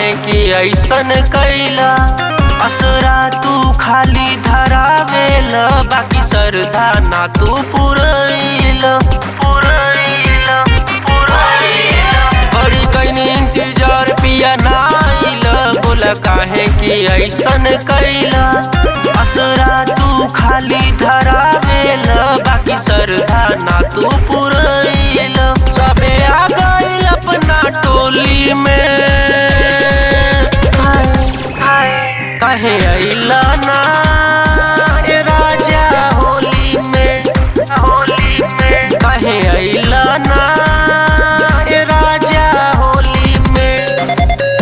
काहे कि ऐसन कैला असरा तू खाली धरावेल बाकी सरदा ना तू पुरैल पुरैल पुरैल बड़ी कैनी इंतजार पिया ना आइल बोला काहे कि ऐसन कैला असरा तू खाली धरावेल बाकी सरदा ना तू पुरैल सबे आ गइल अपना टोली में कहे अइला ना ए राजा होली में होली में कहे अइला ना ए राजा होली में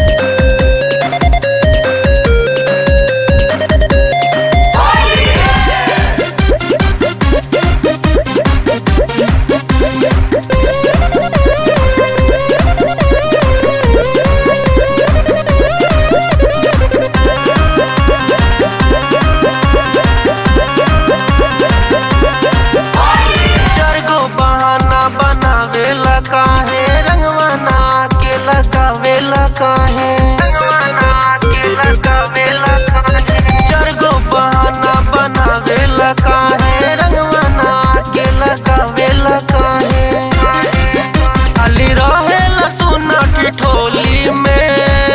चारगो बहाना बनावेला काहे रंगवा ना के लगावेला काहे रंगवा ना के लगावेला काहे चारगो बहाना बनावेला काहे रंगवा ना के लगावेला काहे खाली रहेला सुना ठिठोली में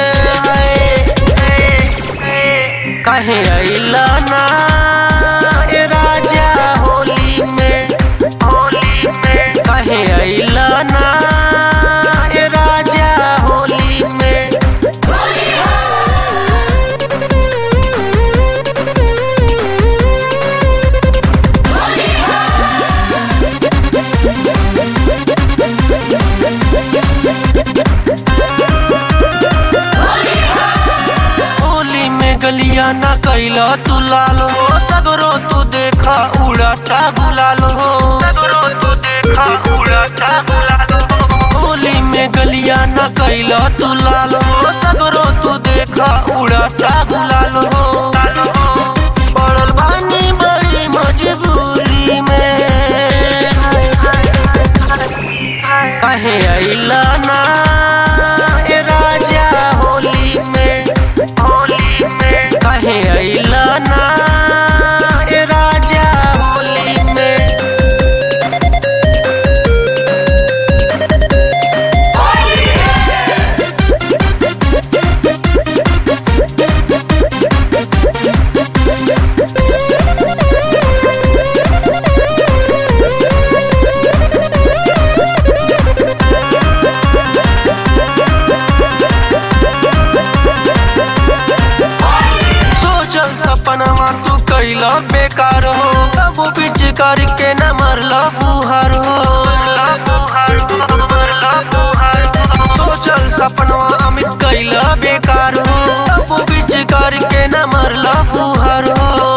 कहे अइला ना ए राजा होली में होली में कहे अइला ना ए राजा होली में होली में गलिया ना कैला तू लाल हो सगरो तू देखा उड़ाता गुलाल हो सगरो तू देखा उड़ाता गुलाल हो होली में गलिया ना कैला तू लाल हो सगरो तू देखा उड़ाता गुलाल हो पड़ल बानी बड़ी मजबूरी में कहे अइला ना ए राजा होली में होली में कहे अइला ना ए राजा होली में सोचल सपनवा तू कैला बेकार हो अब बीच करके न मरला फुहार हो सोचल सपनवा अमित कैला बेकार हो अब बीच करके न मरला फुहार हो